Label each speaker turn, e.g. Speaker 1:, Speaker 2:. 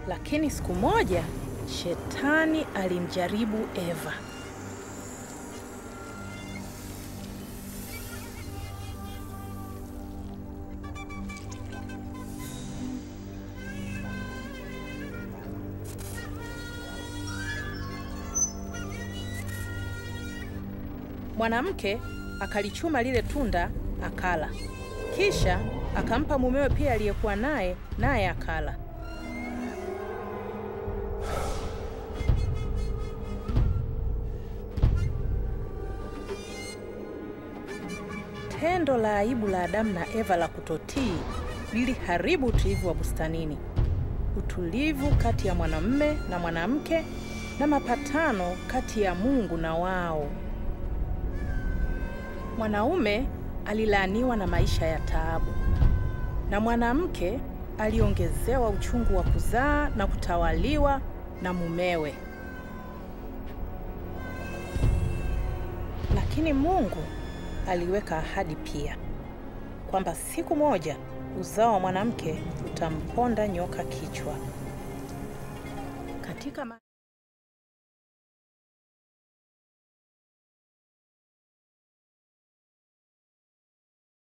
Speaker 1: Lakini siku moja shetani alimjaribu Eva. Mwanamke akalichuma lile tunda akala, kisha akampa mumewe pia aliyekuwa naye, naye akala. Tendo la aibu la Adamu na Eva la kutotii liliharibu utulivu wa bustanini, utulivu kati ya mwanamume na mwanamke, na mapatano kati ya Mungu na wao. Mwanaume alilaaniwa na maisha ya taabu, na mwanamke aliongezewa uchungu wa kuzaa na kutawaliwa na mumewe. Lakini Mungu aliweka ahadi pia kwamba siku moja uzao wa mwanamke utamponda nyoka kichwa. Katika ma